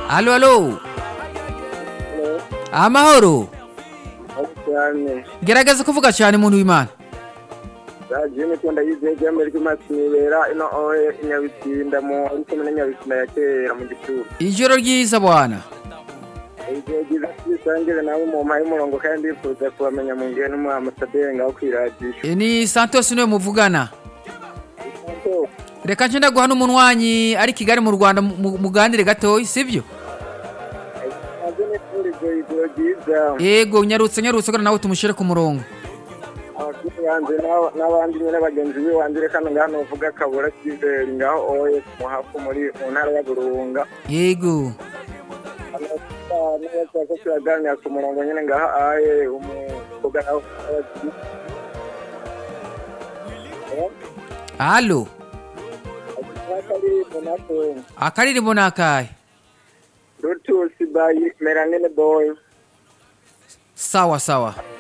Aló, aló. Amahoro. cyane Gerageza kuvuga cyane umuntu w'Imana. radiyo niko ndayiziye igihembo ry'umunsi nibera ino oye inyabitinda mu ari kumwe na nyabitinda ya kera mu gituro Ijoro ryiza bwana. igihe byiza twisangire nawe mu mpaye umurongo kandi ndifuza kubamenya mu ngihe n'umu amasaderi ngaho kwiradiyo E, Ni Santos niwe muvugana. Reka nce ndaguha n'umunywanyi ari Kigali mu Rwanda mu- mu- muganire gatoya sibyo? nabyo ni kuri ibyo ijoro ryiza Yego nyarutse nyarutse ko nawe tumushire ku murongo. abakuru banjye n'aba- n'abandi nyine bagenzi be wanjye reka ngaho nuvuga akabura kiveri ngaho oye ku muhafu muri mu ntara ya burunga Yego. nabashaka kuraganira ku murongo nyine ngaho aye umuvuga nawe Allo. Akaririmbo nakaye. rutusi bayi meranine boyi Sawa sawa.